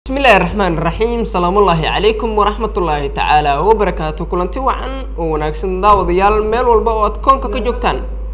bismillahi raxmaan raxiim salaamullaahi calaykum waraxmatullaahi tacaala wabarakaatu kulanti wacan oo wanaagsan daawadayaal meel walba oo aad koonka ka joogtaan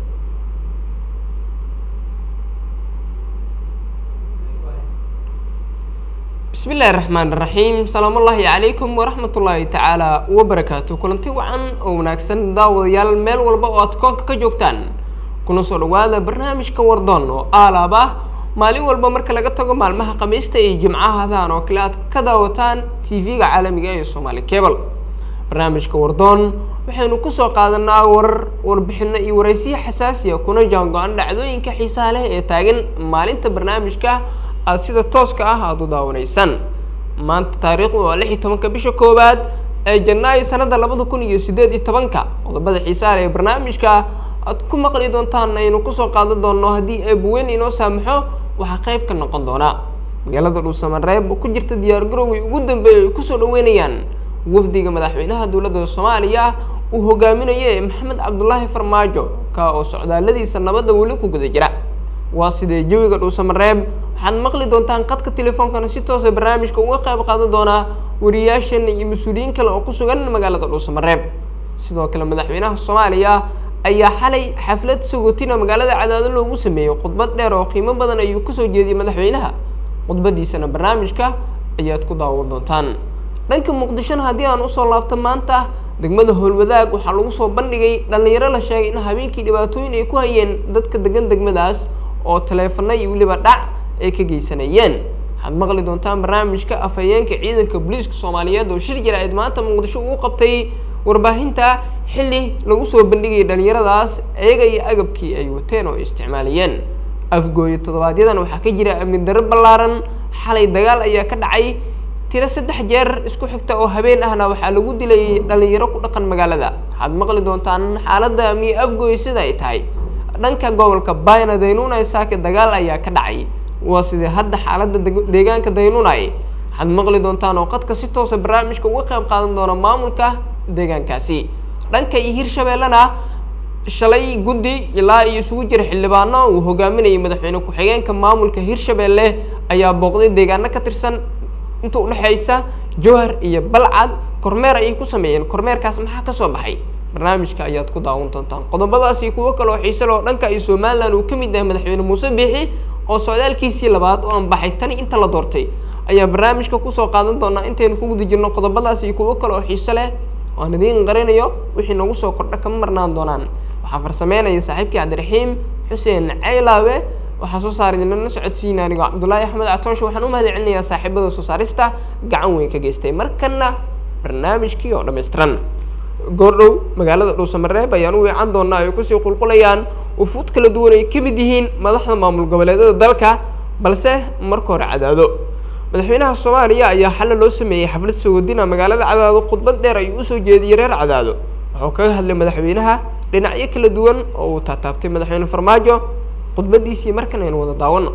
bismillahi raxmaan raxiim salaamullaahi calaykum waraxmatullaahi tacaala wabarakaatu kulanti wacan oo wanaagsan daawadayaal meel walba oo aad koonka ka joogtaan kuna soo dhawaada barnaamijka wardoon oo aalaab ah maalin walba marka laga tago maalmaha khamiista iyo jimcahadan oo kale aad ka daawataan tv-ga caalamiga ee somaali cable barnaamijka wardoon waxaynu kusoo qaadanaa warar warbixino iyo waraysiyo xasaasiya kuna jaango-an dhacdooyinka xiisaha leh ee taagan maalinta barnaamijka aada sida tooska ah aada u daawanaysaan maanta taariikhdu waa lix iyo tobanka bisha koowaad ee janaayo sanada labada kun iyo sideed iyo tobanka qodobada xiisaha leh ee barnaamijka aad ku maqli doontaan aynu kusoo qaadan doono haddii eebuweyn inoo saamaxo waxaa qayb ka noqon doona magaalada dhuusamareeb oo ku jirta diyaargarowgii ugu dambeeyay ay kusoo dhaweynayaan wafdiga madaxweynaha dowladda soomaaliya uu hogaaminayo ee maxamed cabdulaahi farmaajo ka oo socdaaladiisa nabadda weli ku guda jira waa sidee jawiga dhuusamareeb waxaad maqli doontaan qadka telefoonkana si toosa barnaamijka uga qayb qaadan doonaa wariyaashan iyo mas-uuliyiin kale oo ku sugan magaalada dhuusamareeb sidoo kale madaxweynaha soomaaliya ayaa xalay xaflad sagootina magaalada cadaado loogu sameeyey khudbad dheer oo qiimo badan ayuu kasoo jeediyey madaxweynaha khudbadiisana barnaamijka ayaad ku daawan doontaan dhanka muqdishona haddii aan usoo laabto maanta degmada howlwadaag waxaa lagu soo bandhigay dhallinyaro la sheegay in habeenkii dhibaatooyin ay ku hayeen dadka degan degmadaas oo taleefana iyo weliba dhac ay ka geysanayeen waxaad maqli doontaan barnaamijka afhayeenka ciidanka booliiska soomaaliyeed oo shir jira-eed maanta muqdisho uu qabtay warbaahinta xilli lagu soo bandhigayay dhalinyaradaas iyaga iyo agabkii ay wateen oo ay isticmaalayeen afgooyo toddobaadyadana waxaa ka jira amni darro ballaaran xalay dagaal ayaa ka dhacay tiro saddex jeer isku xigta oo habeen ahna waxaa lagu dilayay dhalinyaro ku dhaqan magaalada waxaad maqli doontaan xaaladda amniye afgooyo sida ay tahay dhanka gobolka bayna daynuunay saake dagaal ayaa ka dhacay waa sidee hadda xaaladda deegaanka daynuunay waxaad maqli doontaan oo qadka si toosa barnaamijka uga qayb qaadan doona maamulka deegaankaasi dhanka iyo hirshabeellena shalay guddi ilaa iyo isugu jira xildhibaano uu hogaaminayay madaxweyne ku-xigeenka maamulka hirshabeelle ayaa booqday deegaano ka tirsan inta udhexeysa jowhar iyo balcad kormeer ayay ku sameeyeen kormeerkaas maxaa kasoo baxay barnaamijka ayaad ku daawan doontaan qodobadaasi kuwo kale oo xiise loo dhanka iyo somalilan uu ka mid yahay madaxweyne muuse biixi oo socdaalkiisii labaad oo aan baxay tani inta la doortay ayaa barnaamijka kusoo qaadan doonaa intaynu ku guda jirno qodobadaas iyo kuwo kale oo xiise leh waan idiin qarinayo wixii nagu soo kordha kama marnaan doonaan waxaa farsameynaya saaxiibkii cabdiraxiim xuseen caylaawe waxaa soo saara idinlana socodsiina anigoo cabdullaahi axmed catooshe waxaan u mahad celinayaa saaxiibada soo saarista gacan weyn ka geystay markana barnaamijkii oo dhammaystiran goordhow magaalada dhuusamareeb ayaan u weecan doonaa ay kusii qulqulayaan ufuud kala duwan ay ka mid yihiin madaxda maamul goboleedyada dalka balse marka hore cadaado madaxweynaha soomaaliya ayaa xalla loo sameeyey xaflad sagodina magaalada cadaado khudbad dheer ayuu usoo jeediyey reer cadaado wuxuu kaga hadlay madaxweynaha dhinacyo kala duwan oo uu taataabtay madaxweyne farmaajo khudbadiisii markan aynu wada daawano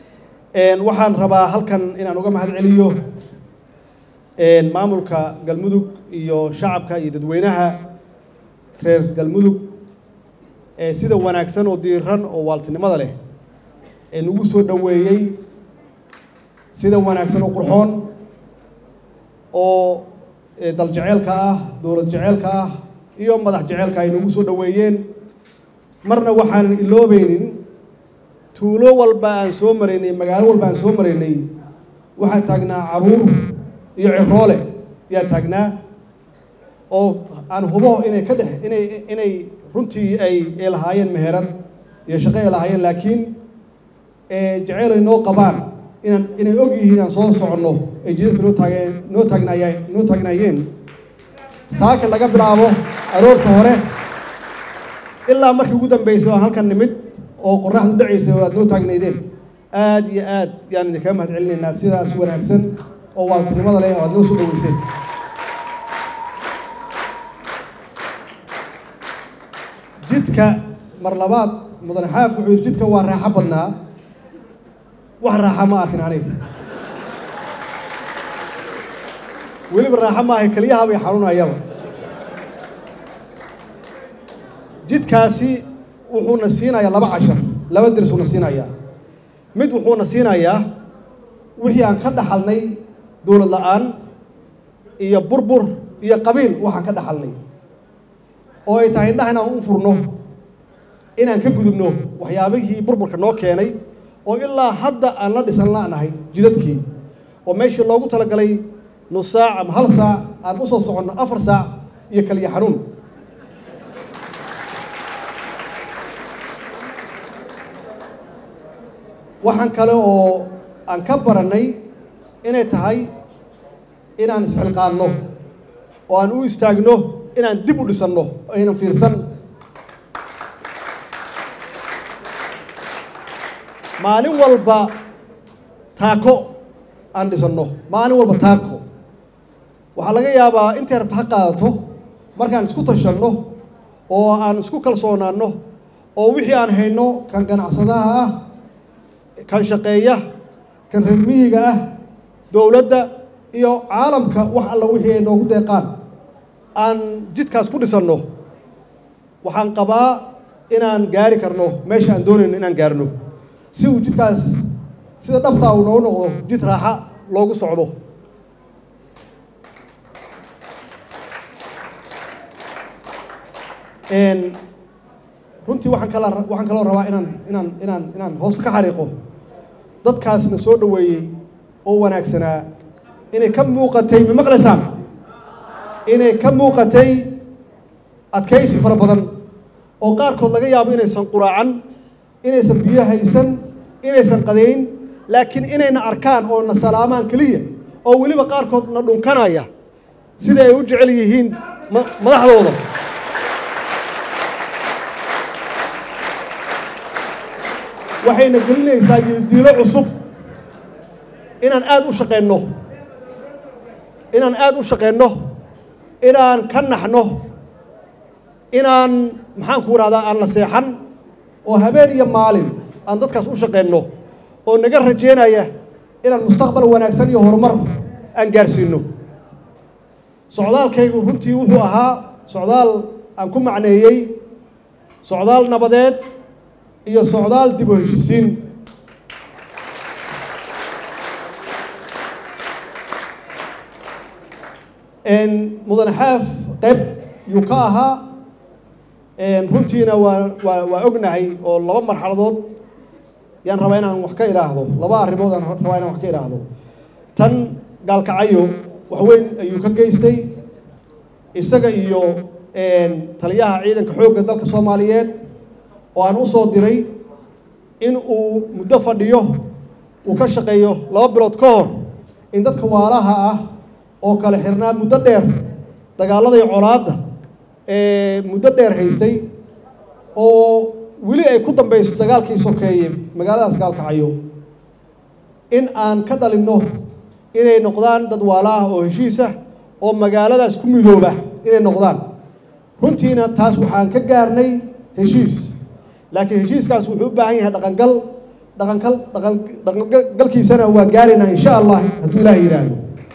waxaan rabaa halkan inaan uga mahad celiyo maamulka galmudug iyo shacabka iyo dadweynaha reer galmudug sida wanaagsan oo diiran oo waaltinimada leh ee nagu soo dhoweeyey sida wanaagsan oo qurxoon oo dal jeceelka ah dowlad jeceelka ah iyo madax jeceelka ay nagu soo dhoweeyeen marna waxaanan iloobeynin tuulo walba aan soo maraynay magaalo walba aan soo maraynay waxaa taagnaa caruur iyo ciroole ayaa taagnaa oo aan hubo inay ka dhex inay inay runtii ay ay lahaayeen meherad iyo shaqo ay lahaayeen laakiin jeceyl ay noo qabaan inaan inay og yihiin aan soo soconno ay jidadka noo taageen noo taagnaayeen noo taagnaayeen saaka laga bilaabo aroorta hore ilaa markii ugu dambeysay aan halkan nimid oo qorraxdu dhacaysay oo aad noo taagnaydeen aad iyo aad yaan idinkaga mahad celinaynaa sidaas wanaagsan oo waaltinimada leh oo aad noo soo dhaweyseen jidka mar labaad mudane xaaf wuxuu yidhi jidka waa raaxo badnaa wax raaxa ma arkin aniga weliba raaxo maahay keliyaha bay xanuunayaba jidkaasi wuxuuna siinayaa laba cashar laba deris uuna siinayaa mid wuxuuna siinayaa wixii aan ka dhaxalnay dowlad la-aan iyo burbur iyo qabiil waxaan ka dhaxalnay oo ay tahay indhaha inaan u furno inaan ka gudubno waxyaabihii burburka noo keenay oo ilaa hadda aan la dhisan la'nahay jidadkii oo meeshii loogu talagalay nus saac ama hal saac aan u soo soconno afar saac iyo kaliya xanuun waxaan kale oo aan ka barannay inay tahay inaan isxilqaanno oo aan u istaagno inaan dib u dhisanno aynan fiirsan maalin walba taako aan dhisanno maalin walba taako waxaa laga yaabaa intay rabta ha qaadato markaan isku tashanno oo aan isku kalsoonaanno oo wixii aan hayno kan ganacsadaha ah kan shaqeeya kan reer miyiga ah dowladda iyo caalamka wax alla wixii ay noogu deeqaan aan jidkaas ku dhisanno waxaan qabaa inaan gaari karno meesha aan doonayno inaan gaarno si uu jidkaas sida dhabtaa uu noogu noqdo jid raaxa loogu socdo runtii waxaan kala waxaan kaloo rabaa inaan inaan inaan inaan hoosta ka xariiqo dadkaasna soo dhoweeyey oo wanaagsanaa inay ka muuqatay ma maqlaysaan inay ka muuqatay adkaysi fara badan oo qaarkood laga yaabo inaysan quraacan inaysan biyo haysan inaysan qadayn laakiin inayna arkaan oo na salaamaan keliya oo weliba qaarkood na dhunkanaya sida ay u jecel yihiin madaxdooda waxayna gelinaysaa diilo cusub inaan aada u shaqeenno inaan aada u shaqeenno inaan ka naxno inaan maxaan ku idhahdaa aan la seexan oo habeen iyo maalin aan dadkaas u shaqeenno oo naga rajeynaya inaan mustaqbal wanaagsan iyo horumar aan gaarsiinno socdaalkaygu runtii wuxuu ahaa socdaal aan ku macneeyey socdaal nabadeed iyo socdaal dib u heshisiin mudane xaaf qayb yuu ka ahaa runtiina waa waa waa ognahay oo laba marxaladood yaan rabaa inaan wax ka idhaahdo laba arrimood aan rabaa inaan wax ka idhaahdo tan gaalkacayo wax weyn ayuu ka geystay isaga iyo taliyaha ciidanka xoogga dalka soomaaliyeed oo aan u soo diray in uu muddo fadhiyo uu ka shaqeeyo laba bilood ka hor in dadka waalaha ah oo kale xirnaa muddo dheer dagaalladay colaadda ee muddo dheer haystay oo weli ay ku dambayso dagaalkii sokeeye magaaladaas gaalkacayo in aan ka dhalinno inay noqdaan dad waala ah oo heshiis ah oo magaaladaas ku midooba inay noqdaan runtiina taas waxaan ka gaarnay heshiis laakiin heshiiskaas wuxuu u baahan yahay dhaqangal dhaqankal dhaqan dhaqangalkiisana waa gaaraynaa insha allah hadduu ilaahay yidhaahdo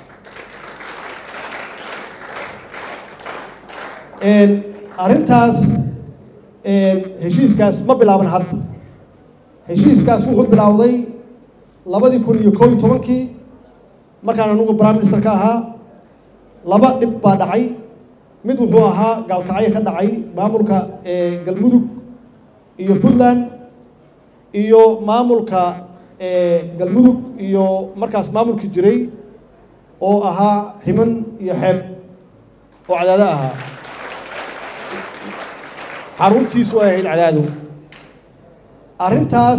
arrintaas heshiiskaas ma bilaaban hadda heshiiskaas wuxuu bilowday labadii kun iyo koob iyo tobankii markaan anugu prime minister ka ahaa laba dhib baa dhacay mid wuxuu ahaa gaalkacyo ka dhacay maamulka galmudug iyo puntland iyo maamulka galmudug iyo markaas maamulkii jiray oo ahaa ximan iyo xeeb oo cadaado ahaa xaruntiisu ay ahayd cadaado arrintaas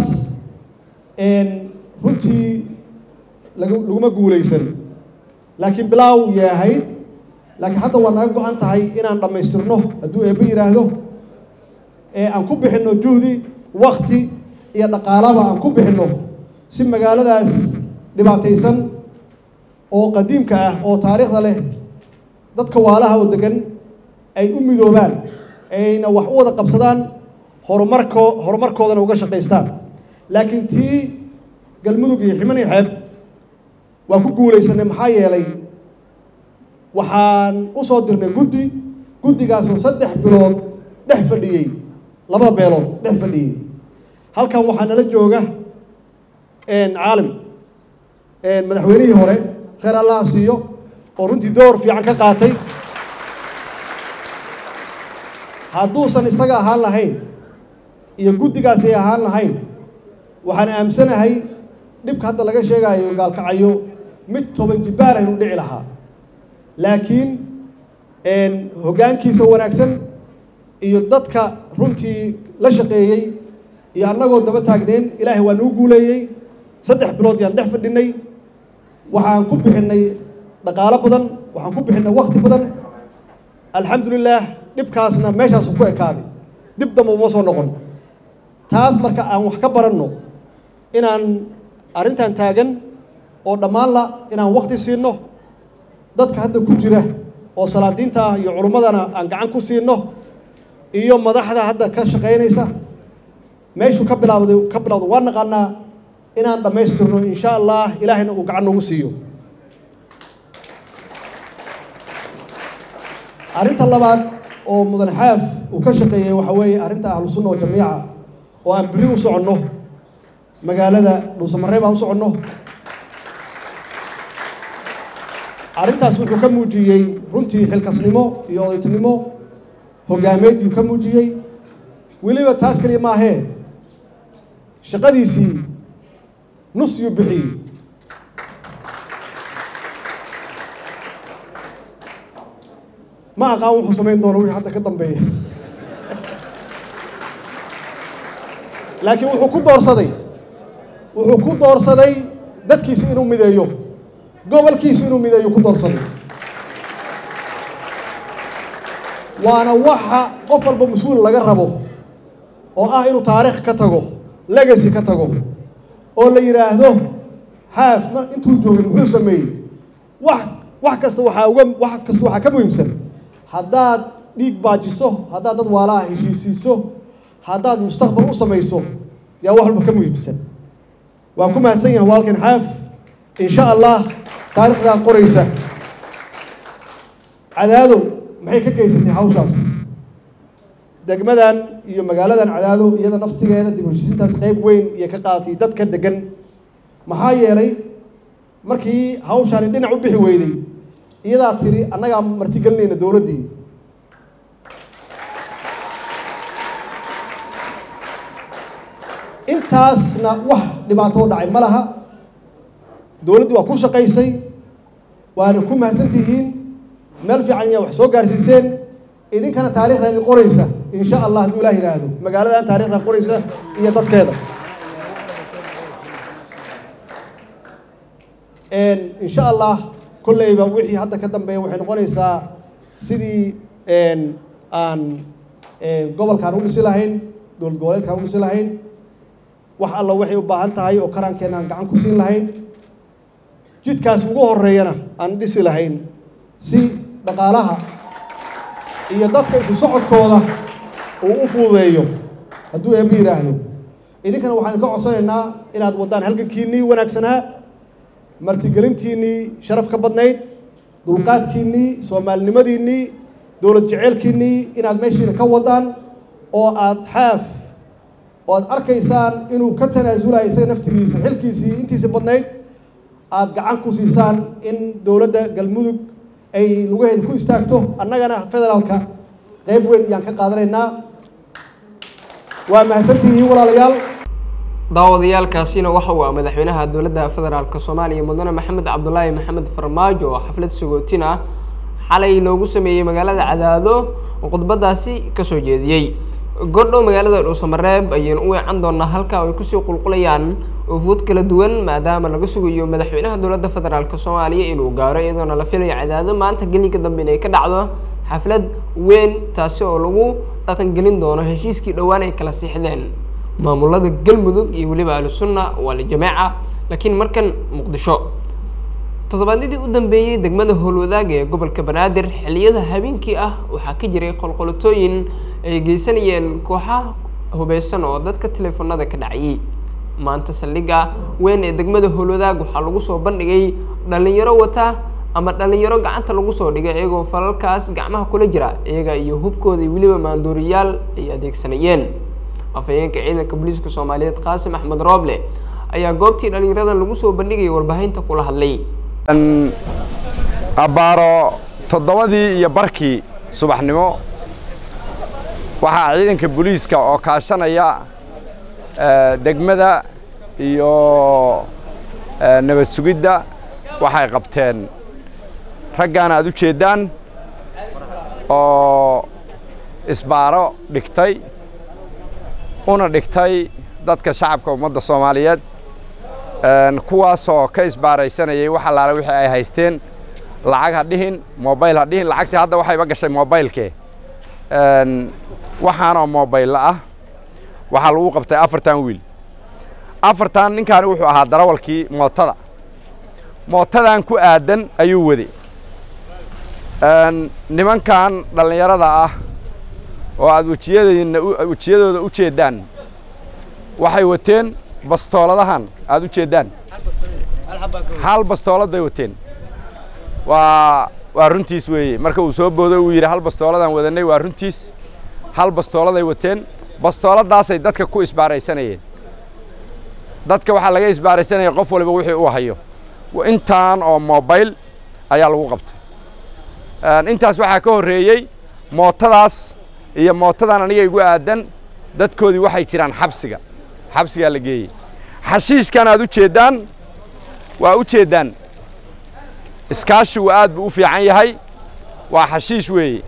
runtii laguma guulaysan laakiin bilaaw yay ahayd laakiin hadda waa naga go-an tahay inaan dhammaystirno hadduu eebbe yidhaahdo ee aan ku bixinno juhdi wakti iyo dhaqaalaba aan ku bixinno si magaaladaas dhibaataysan oo qadiimka ah oo taariikhda leh dadka waalaha oo degan ay u midoobaan ayna wax u wada qabsadaan horumarko horumarkoodana uga shaqaystaan laakiin tii galmudug iyo ximan iyo xeeb waa ku guulaysanay maxaa yeelay waxaan u soo dirnay guddi guddigaasoo saddex bilood dhex fadhiyey labada beelood dhex fadhiyey halkan waxaa nala jooga caalim madaxweynihii hore khayr allaha siiyo oo runtii door fiican ka qaatay hadduusan isaga ahaan lahayn iyo guddigaasi ay ahaan lahayn waxaan aamsanahay dhibka hadda laga sheegayo gaalkacayo mid toban jibbaar aynu dhici lahaa laakiin hoggaankiisa wanaagsan iyo dadka runtii la shaqeeyey iyo annagoo daba taagneen ilaahay waa nuu guuleeyey saddex bilood yaan dhex fadhinay waxaan ku bixinnay dhaqaalo badan waxaan ku bixinnay wakti badan alxamdulilaah dhibkaasna meeshaasu ku ekaaday dib damba uma soo noqon taas marka aan wax ka baranno inaan arrintan taagan oo dhammaanla inaan wakti siinno dadka hadda ku jira oo salaadiinta ah iyo culummadana aan gacan ku siinno iyo madaxda hadda ka shaqaynaysa meeshuu ka bilaabday ka bilawda waan naqaanaa inaan dhammaystirno insha allah ilaahayna uu gacan noogu siiyo arrinta labaad oo mudan xaaf uu ka shaqeeyey waxa weeye arrinta ahlu sunna oo jamiica oo aan biri u soconno magaalada dhuusamareeb aan u soconno arrintaas wuxuu ka muujiyey runtii xilkasnimo iyo odaytinimo hoggaameed yuu ka muujiyey weliba taas keliya maahee shaqadiisii nus yuu bixiyey ma aqaan wuxuu samayn doono wixii hadda ka dambeeya laakiin wuxuu ku doorsaday wuxuu ku doorsaday dadkiisu inuu mideeyo gobolkiisu inuu mideeyo ku doorsaday waana waxa qof walba mas-uul laga rabo oo ah inuu taariikh ka tago legacy ka tago oo la yidhaahdo haaf ma intuu joogay muxuu sameeyey wax wax kasta waxaa uga wax kasta waxaa ka muhiimsan haddaad dhiig baajiso haddaad dad waalaha heshiisiiso haddaad mustaqbal u samayso yaa wax walba ka muhiimsan waa ku mahadsan yahay walkan xaaf insha allah taariikhdaa qoraysa cadaado maxay ka geysatay hawshaas degmadan iyo magaaladan cadaado iyada naftigeeda dib heshiisintaas qayb weyn iyo ka qaadatay dadka degan maxaa yeelay markii hawshaani dhinac u bixi weyday iyadaa tiri annagaa martigelinayna dowladdii intaasna wax dhibaato u dhacay ma laha dowladdii waa ku shaqaysay waana ku mahadsan tihiin meel fiican iyaa wax soo gaarsiiseen idinkana taarikhda idin qoraysa insha allah hadduu ilaah yidhaahdo magaaladan taarikhda qoraysa iyo dadkeeda insha allah kolleyba wixii hadda ka dambeeya waxay noqonaysaa sidii aan gobolkaan u dhisi lahayn dowlad goboleedkaan u dhisi lahayn wax alla waxay u baahan tahay oo karaankeena aan gacan ku siin lahayn jidkaas ugu horeeyana aan dhisi lahayn si dhaqaalaha iyo dadka isu socodkooda uu u fududeeyo hadduu eeba yidhaahdo idinkana waxaan idinka codsanaynaa inaad waddaan halgankiinnii wanaagsanaa martigelintiinnii sharaf ka badnayd dulqaadkiinnii soomaalinimadiinnii dowlad jeceylkiinnii inaad meeshiina ka waddaan oo aad xaaf oo aad arkaysaan inuu ka tanaasulayo isaga naftigiisa xilkiisii intiisa badnayd aad gacan ku siisaan in dowladda galmudug ay lugaheeda ku istaagto annagana federaalka qayb weyn ayaan ka qaadanaynaa waa mahadsantihiin walaalayaal daawadayaalkaasina waxa uu ah madaxweynaha dowladda federaalk soomaaliya mudane maxamed cabdulaahi maxamed farmaajo oo xaflad sagootin ah xalay loogu sameeyey magaalada cadaado oo khudbadaasi kasoo jeediyey gordhow magaalada dhuusamareeb ayaynu u weecan doonaa halka ay kusii qulqulayaan ufuud kala duwan maadaama laga sugayo madaxweynaha dowladda federaalk soomaaliya inuu gaaro iyadoona la filayo cadaado maanta gelinka dambe inay ka dhacdo xaflad weyn taasi oo lagu dhaqangelin doono heshiiskii dhowaan ay kala siixdeen maamulada galmudug iyo weliba ahlusunna waa lijameeca laakiin markan muqdisho toddobaadyadii u dambeeyey degmada howlwadaag ee gobolka banaadir xilliyada habeenkii ah waxaa ka jiray qolqolotooyin ay geysanayeen kooxa hubeysan oo dadka teleefonada ka dhacayay maanta saldhigga weyn ee degmada howlwadaag waxaa lagu soo bandhigay dhalinyaro wata ama dhalinyaro gacanta lagu soo dhigay iyagoo falalkaas gacmaha kula jira iyaga iyo hubkooda iyo weliba maanduuriyaal ay adeegsanayeen afhayeenka ciidanka booliiska soomaaliyeed qaasim axmed rooble ayaa goobtii dhalinyarada lagu soo bandhigayay warbaahinta kula hadlay abbaaro toddobadii iyo barkii subaxnimo waxaa ciidanka booliiska oo kaashanaya degmada iyo nabad sugidda waxay qabteen raggaan aad u jeeddaan oo isbaaro dhigtay una dhigtay dadka shacabka ummadda soomaaliyeed kuwaasoo ka isbaaraysanayay wax allaale wixii ay haysteen lacag ha dhihin mobayl ha dhihin lacagtii hadda waxayba gashay mobaylkee waxaanoo mobaylla ah waxaa lagu qabtay afartan wiil afartan ninkaani wuxuu ahaa darawalkii mootada mootadan ku aadan ayuu wade nimankan dhallinyarada ah oo aad wejiyadeenna wejiyadooda u jeeddaan waxay wateen bastooladahan aad u jeeddaan hal bastoolad bay wateen waa waa runtiis weeye marka uu soo boodo uu yidhi hal bastooladaan wadannay waa runtiis hal bastooladay wateen bastooladaasay dadka ku isbaaraysanayeen dadka waxaa laga isbaaraysanaya qof waliba wixii uu hayo intaan oo mobayl ayaa lagu qabtay intaas waxaa ka horreeyey mootadaas iyo mootadan aniga igu aadan dadkoodii waxay jiraan xabsiga xabsigaa la geeyey xashiishkan aad u jeeddaan waa u jeeddaan iskaashigu aad buu u fiican yahay waa xashiish weeye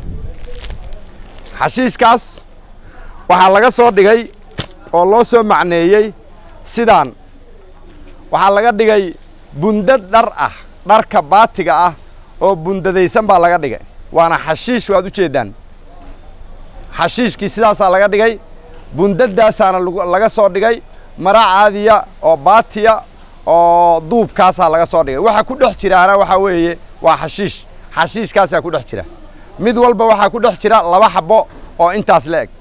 xashiishkaas waxaa laga soo dhigay oo loo soo macneeyey sidaan waxaa laga dhigay bundad dhar ah dharka baatiga ah oo bundadaysan baa laga dhigay waana xashiish waad u jeeddaan xashiishkii sidaasaa laga dhigay bundadaasaana laga soo dhigay mara caadiya oo baatiya oo duubkaasaa laga soo dhigay waxa ku dhex jiraana waxaa weeye waa xashiish xashiishkaasaa ku dhex jira mid walba waxaa ku dhex jira laba xabbo oo intaas la eg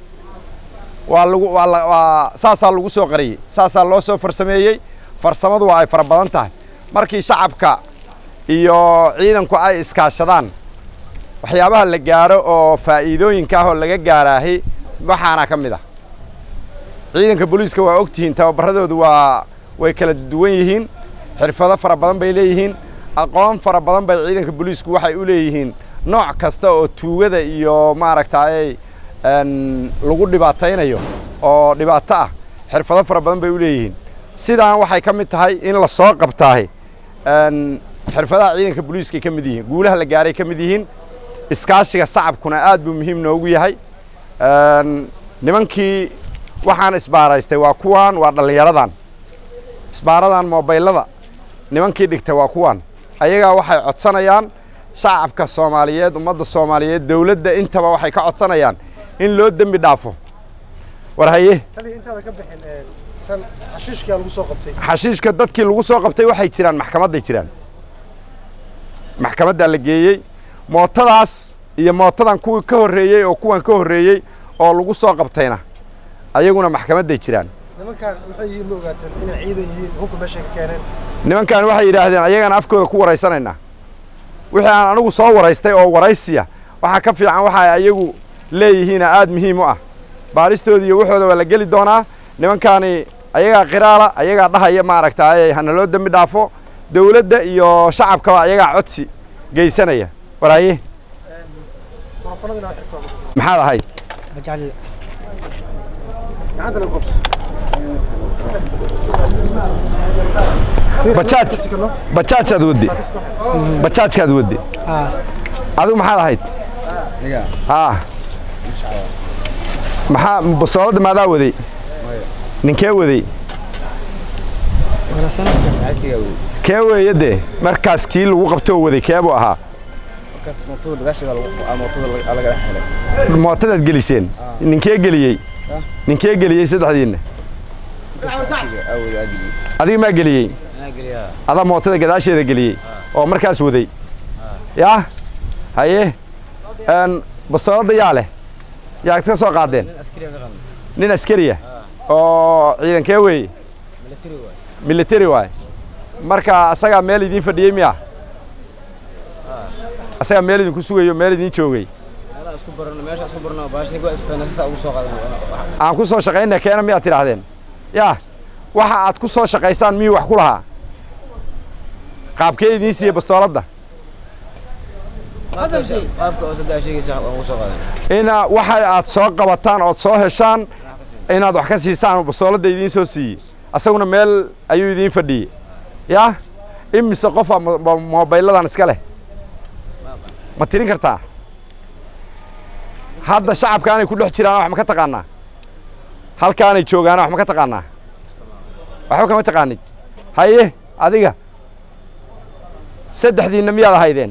waa lagu waa waa saasaa lagu soo qariyey saasaa loo soo farsameeyey farsamadu waa ay fara badan tahay markii shacabka iyo ciidanku ay iskaashadaan waxyaabaha la gaaro oo faa'iidooyinka ah oo laga gaaraahi waxaana ka mid ah ciidanka booliiska waa og tihiin tababarradoodu waa way kala duwan yihiin xirfado fara badan bay leeyihiin aqoon fara badan bay ciidanka booliisku waxay u leeyihiin nooc kasta oo tuugada iyo maaragtay lagu dhibaataynayo oo dhibaato ah xirfado fara badan bay u leeyihiin sidaan waxay ka mid tahay in la soo qabtaahi xirfadaha ciidanka booliiskay ka mid yihiin guulaha la gaaray ka mid yihiin iskaashiga sacabkuna aad buu muhiim noogu yahay nimankii waxaan isbaaraystay waa kuwaan waa dhallinyaradan isbaaradan mobaylada nimankii dhigtay waa kuwaan ayagaa waxay codsanayaan shacabka soomaaliyeed ummadda soomaaliyeed dowladda intaba waxay ka codsanayaan in loo dembi dhaafo war haye xashiishka dadkii lagu soo qabtay waxay jiraan maxkamadday jiraan maxkamaddaa la geeyey mootadaas iyo mootadan kuwii ka horreeyey oo kuwan ka horreeyey oo lagu soo qabtayna ayaguna maxkamadday jiraan nimankan waxay yidhaahdeen ayagana afkooda ku waraysanaynaa wixii aan anigu soo waraystay oo waraysiya waxaa ka fiican waxa ay ayagu leeyihiina aad muhiim u ah baaristoodii iyo waxooda waa la geli doonaa nimankaani ayagaa qiraala ayagaa dhahaya maaragtay hana loo dembi dhaafo dowladda iyo shacabkaba ayagaa codsi geysanaya waraaye maxaad ahayd bajaaj bajaajaad wadde bajaajkaad wadde adigu maxaad ahayd aa maxaa basooladda maadaa waday ninkee waday kee weeye dee markaas kii lagu qabtoo waday kee buu ahaa mootadaad geliseen ninkee geliyey ninkee geliyey saddexdiinna adiga maa geliyey adaa mootada gadaasheeda geliyey oo markaas waday yaa haye bastooladda yaa leh yaad ka soo qaadeen nin askariya oo ciidankee weeye military waay marka asagaa meel idiin fadhiyey miya asagaa meel idinku sugayo meel idiin joogay aan ku soo shaqaynaya keena miyaad tidhaahdeen yaa waxa aad ku soo shaqaysaan miyuu wax ku lahaa qaabkee idiin siiye bastooladda qaabka oo saddex sheegaysa waan ugu soo qaadan ina waxa aad soo qabataan ood soo heshaan inaad wax ka siisaan bastooladda idiin soo siiyey asaguna meel ayuu idiin fadhiyey yaa imise qofa mo- mo- moobayladan iska leh ma tirin kartaa hadda shacabkaanay ku dhex jiraan wax ma ka taqaanaa halkaanay joogaana wax ma ka taqaanaa waxba kama taqaanid haye adiga saddexdiinna miyaad ahaydeen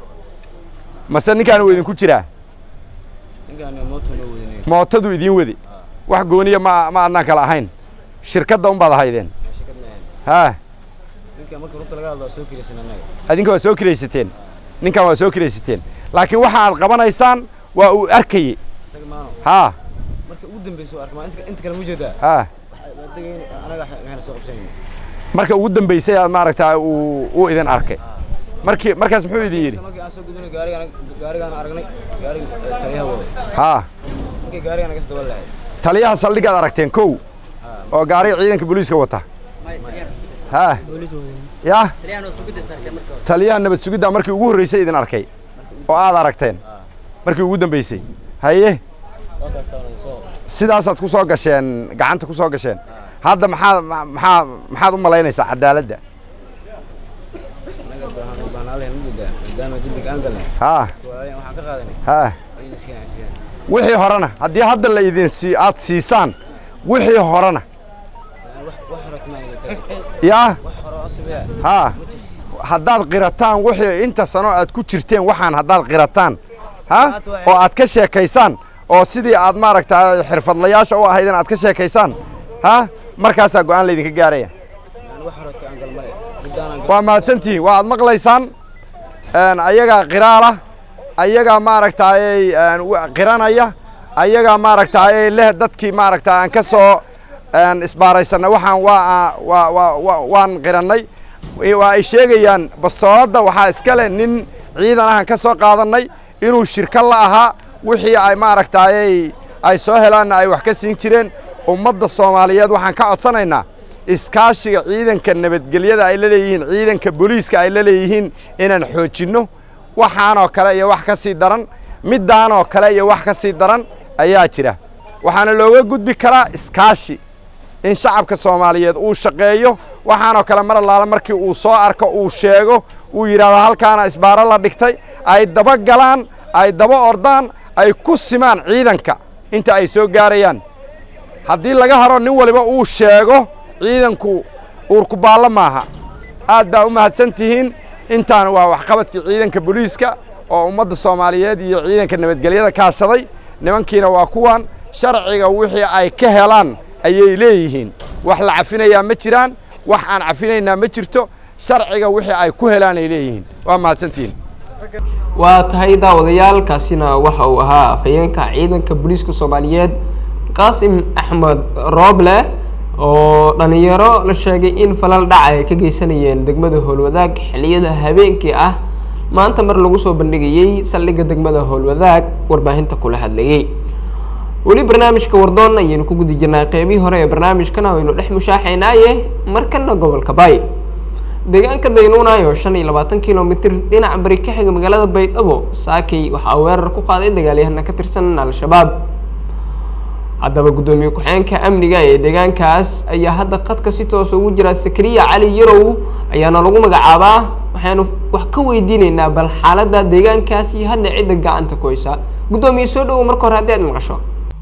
mase ninkaan uu idinku jiraa ninkaan mooto loo wadinay mootadu idiin wadi wax gooniya ma ma adnaan kala ahayn shirkadda unbaad ahaydeen shirkad maahan haa ninkaan marka runta laga hadlo waa soo kiraysan annaga adinka waa soo kiraysateen ninkan waa soo kiraysateen laakiin waxa aad qabanaysaan waa uu arkayey isaga maano haa marka ugu dambeysa oo arkaa inta inta kale ma jeedaa haa waa degayn anaga waxaan soo qabsanayna marka ugu dambaysay aad maaragtaa uu uu idin arkay markii markaas muxuu idin yidhi markii aan soo gudbinay gaarigaan gaarigaan aragnay gaariga taliyaha wada haa markii gaarigaan naga soo lahayd taliyaha saldhigaad aragteen kow oo gaariga ciidanka booliiska wata haa yaa taliyaha nabad sugiddaa markii ugu horreysay idin arkay oo aad aragteen markii ugu dambaysay haye wakaas soo sidaasaad ku soo gasheen gacanta ku soo gasheen hadda maxaad ma- maxaa maxaad u malaynaysaa cadaaladda anaga baahan u baahan allahi ma jeedaa maadaama dembiga aan galnay haa waayan waxaan ka qaadanay haa in iska nacfiyaan wixii horena haddii hadda la idin sii aad siisaan wixii horena wax wax hore kuma aniga tahay yaa wax hore oo sameeya haa haddaad qirataan wixii inta sano aad ku jirteen waxaan haddaad qirataan ha oo aad ka sheekaysaan oo sidii aad maaragtaa xirfadlayaasha u ahaydeen aad ka sheekaysaan ha markaasaa go'aan laydinka gaaraya aan wax hore aan gal male guddaan aan waa mahadsantihiin waa aad maqlaysaan een, ayagaa qiraala ayagaa maaragtaayey een, wa- qiranaya ayagaa maaragtaayey leh dadkii maaragta aan ka soo een, isbaaraysanay waxaan waa waa waa waa- waan qirannay waa ay sheegayaan bastooladda waxaa iska leh nin ciidan ahan ka soo qaadannay inuu shirka la ahaa wixii ay maaragtaayey ay soo helaanna ay wax ka siin jireen ummadda soomaaliyeed waxaan ka codsanaynaa iskaashiga ciidanka nabadgelyada ay la leeyihiin ciidanka booliiska ay la leeyihiin inaan xoojinno waxaanoo kale iyo wax ka sii daran middaanoo kale iyo wax ka sii daran ayaa jira waxaana looga gudbi karaa iskaashi in shacabka soomaaliyeed uu shaqeeyo waxaanoo kale mar allaale markii uu soo arko uu sheego uu yidhaahdo halkaana isbaaro la dhigtay ay daba galaan ay daba ordaan ay ku simaan ciidanka inta ay soo gaarayaan haddii laga haro nin waliba uu sheego ciidanku uurkubaallo maaha aad baa u mahadsan tihiin intaana waa waxqabadkii ciidanka booliiska oo ummadda soomaaliyeed iyo ciidanka nabadgelyada kaashaday nimankiina waa kuwan sharciga wixii ay ka helaan ayay leeyihiin wax la cafinayaa ma jiraan wax aan cafinaynaa ma jirto sharciga wixii ay ku helaan ay leeyihiin waa mahadsantihiin waa tahay daawadayaal kaasina waxa uu ahaa afhayeenka ciidanka booliiska soomaaliyeed qaasim axmed rooble oo dhalinyaro la sheegay in falal dhac ay ka geysanayeen degmada howlwadaag xilliyada habeenkii ah maanta mar lagu soo bandhigayey saldhigga degmada howlwadaag warbaahinta kula hadlayey weli barnaamijka wardoon ayaynu ku guda jirnaa qeybihii hore ee barnaamijkana waynu dhex mushaaxaynaaye markana gobolka baay deegaanka daynuunay oo shan iyo labaatan kilomitir dhinaca bari ka xiga magaalada baydhabo saakay waxaa weerar ku qaaday dagaalyahana ka tirsan al-shabaab haddaba guddoomiye ku-xeenka amniga ee deegaankaas ayaa hadda qadka si toos ugu jira sakariya cali yarow ayaana lagu magacaabaa waxaanu wax ka weydiineynaa bal xaaladda deegaankaas iyo hadda cidda gacanta ku haysa guddoomiye soo dhawow marka hore haddii aad maqasho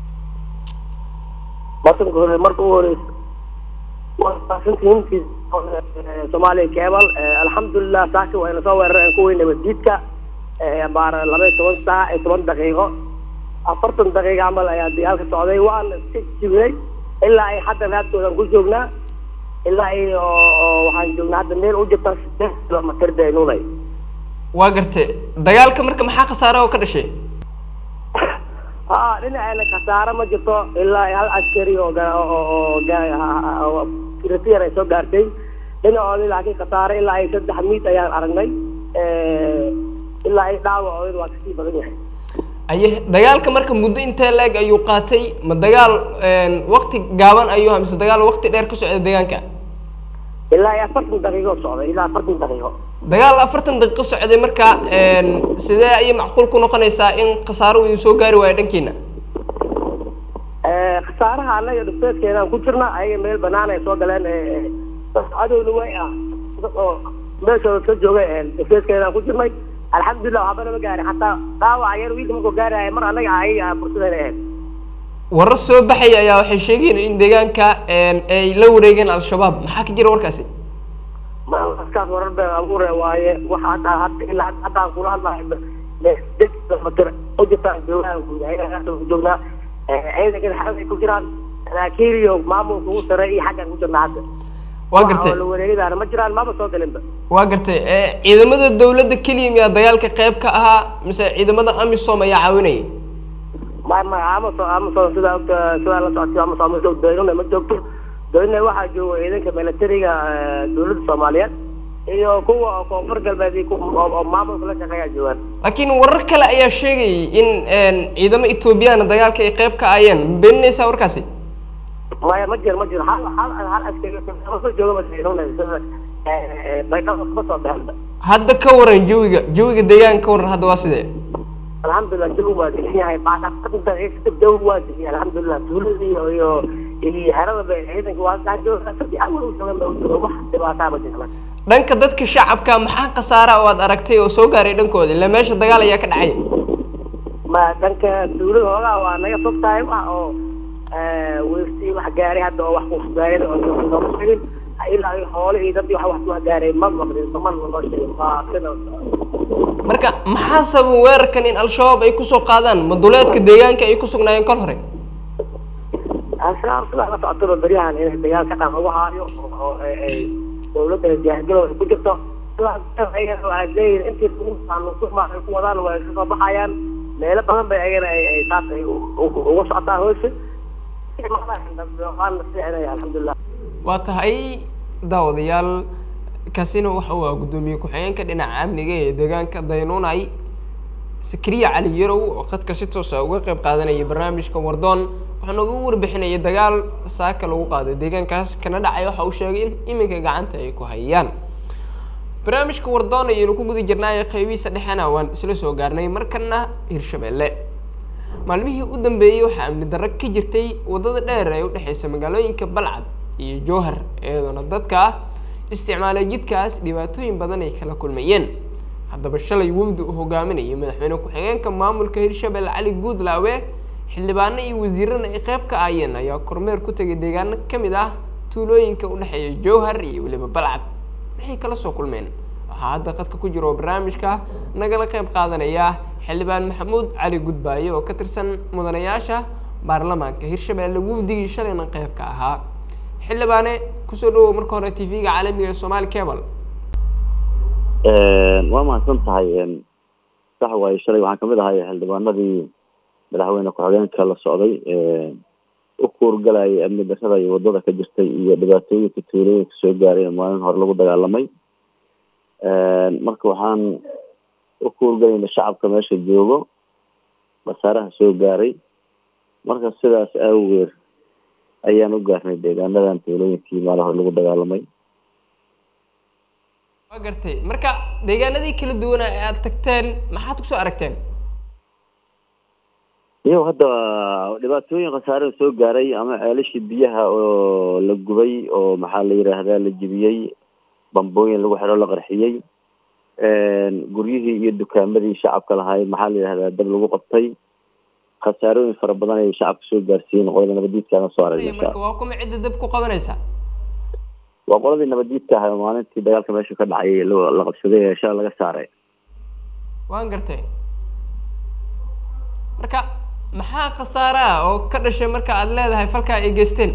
marka hore marka ugu horeysa waasantihiin soomaaliya cable alxamdulilah saaki wayna soo weerareen kuwii nabaddiidka baar laba iyo toban saac iyo toban daqiiqo afartan daqiiqo camal ayaa dagaalka socday waan iska jibnay ilaa ay hadda raadkoodan ku joognaa ilaa ay oo oo waxaan joognaa hadda meel u jirta sideed kilomitir daynuunay waa garte dagaalka marka maxaa khasaare oo ka dhashay ha dhinaceena khasaare ma jirto ilaa hal askari oo ga- oo oo ga- oo secretary ay soo gaartay dhinacoodii laakiin khasaare ilaa ay saddex miid ayaan aragnay ilaa ay dhaawacooda waa kasii badan yahay aye dagaalka marka muddo intee leeg ayuu qaatay ma dagaal waqti gaaban ayuu ahaa mise dagaal waqti dheer ka socda deegaanka ilaa ay afartan daqiiqo socday ilaa afartan daqiiqo dagaal afartan daqiiqo socday marka een, sidee ayay macquul ku noqonaysaa in khasaaro uu idin soo gaari waayo dhankiina Eh, khasaaraha annaga dhufeedkeenaan ku jirna ayaga meel banaan ay soo galeen eh, dad cadowna way ah dad oo meeshooda ka jooga eh, dhufeedkeenaan ku jirnay alxamdulilah waxba nama gaarin xataa dhaawac yar wiilka markuu gaaraya mar annaga ayaga fursadayna ahayd warar soo baxaya ayaa waxay sheegayeen in deegaanka een, ay la wareegeen al-shabaab maxaa ka jira warkaasi maaskaas warar been abuure waaye waxa hadda hadda ilaa hadda haddaan kula hadlahay matir u jirtaan joogaan guud ayaga ku joognaa ciidankana xaas ay ku jiraan saraakiil iyo maamulka ugu sare iyo xaggaan ku jirnaa hadda waa gartay la wareegidaana ma jiraan maba soo galinba waa gartay ee, ciidamada dowladda keliya miyaa dagaalka qayb ka ahaa mise ciidamada amisom ayaa caawinayay ma ma amason amason sidaa ogta sidaa la socotay amason ma joogto doynuna ma joogto doynuna waxaa jooga ciidanka militariga eh, dowladda soomaaliyeed iyo kuwa koonfur galbeed iyo kuwa oo- oo maamulka la shaqeeyaa joogaan laakiin warar kale ayaa sheegayay in een, ciidamo etoobiyana dagaalka ay qayb ka aayeen ma beeninaysaa warkaasi maya ma jiro ma jiro hal hal hal askari soo jooga ma doynuna sida eh, baydhabo kuma soo baxinba hadda ka waran jawiga jawiga deegaanka ka waran hadda waa sidee alxamdulilah jawi waa degan yahay baadhaqainta jawi waa degan yahay alxamdulilah tuulada iyo iyo iyo xerada ba ciidanka waa kaa jooga saddex awal u joogan ba u jooga wax dhibaataa ma jirna dhanka dadka shacabka maxaa khasaara oo aad aragtay oo soo gaaray dhankooda ilaa meesha dagaal ayaa ka dhacay ma dhanka tuulada hoogaa waa naga fog tahay wax oo weersi wax gaaray hadda oo wax ku gaaray oo nooma sheegin ilaa iyo xoolo iyo dad iyo wax wax ku gaaray ma maqlin ma noo sheegin waa sida marka maxaa sababa weerarkan in al-shabaab ay kusoo qaadaan ma duleedka deegaanka ay ku sugnaayeen kol hore ashaab sidaa la socotaba beryahan inay dagaal ka dhan ugu haayo oo ay- ay dawladda diyaargalooda ku jirto sidaas ayagana waxay leeyihin intii nusuuma ay ku wadaan way ka soo baxayaan meelo badan bay ayagana ay ay saas ay u- u- uga socotaa hoosha waana fiicnaya alxamdulilah waa tahay daawadayaal kaasina waxa uu ah guddoomiye ku-xigeenka dhinaca amniga ee deegaanka daynuunay sakriya cali yarow oo khadka si toos ah uga qayb qaadanayay barnaamijka wardoon waxaa nooga warbixinayay dagaal saaka lagu qaaday deegaankaas kana dhacay waxa uu sheegay in iminka gacanta ay ku hayaan barnaamijka wardoon ayaynu ku guda jirnaayo qaybihiisa dhexena waan isla soo gaarnay markana hirshabelle maalmihii u dambeeyey waxaa amni darro ka jirtay waddada dheer ee u dhexeysa magaalooyinka balcad iyo jowhar iyadoona dadka isticmaalay jidkaas dhibaatooyin badan ay kala kulmayeen haddaba shalay wafdi uu hogaaminayay madaxweyne ku-xigeenka maamulka hirshabelle cali guudlaawe xildhibaano iyo wasiirana ay qayb ka aayeen ayaa kormeer ku tegay deegaano ka mid ah tuulooyinka u dhexeeya jowhar iyo weliba balcad maxay kala soo kulmeen waxaa hadda qadka ku jira oo barnaamijka nagala qayb qaadanaya xildhibaan maxamuud cali gudbaaye oo ka tirsan mudanayaasha baarlamaanka hirshabelle wafdigii shalayna qayb ka ahaa xildhibaane kusoo dhawow marka hore t v-ga caalamiga ee somaali cable waa mahadsan tahay sax waaye shalay waxaan kamid ahay xildhibaanadii madaxweyne ku-xigeenka la socday u kuurgalayay amni darrada iyo wadada ka jirtay iyo dhibaatooyinka tuulooyinka soo gaaray ee maalin hore lagu dagaalamay marka waxaan u kuurgalayna shacabka meesha joogo khasaaraha soo gaaray marka sidaas awgeed ayaan u gaarnay deegaanadan tuulooyinkii maalin hore lagu dagaalamay waa gartay marka deegaanadii kala duwanaa ee aada tagteen maxaad kusoo aragteen iyo hadda dhibaatooyin khasaare soo gaaray ama ceelashii biyaha oo la gubay oo maxaa la yidhaahdaa la jebiyey bambooyin lagu xidho la qarxiyey guryihii iyo dukaamadii shacabka lahaay maxaa la yidhahdaa dab lagu qabtay khasaarooyin fara badan ay shacabka soo gaarsiiyeen qolada nabadiidkaana soo aragna marka waa kuma cidda dab ku qabanaysa waa qoladii nabadiidka ahay oo maalintii dagaalka meesha ka dhacay la la qabsaday ee shala laga saaray waan gartay marka maxaa khasaare ah oo ka dhashay marka aada leedahay falkaa ay geysteen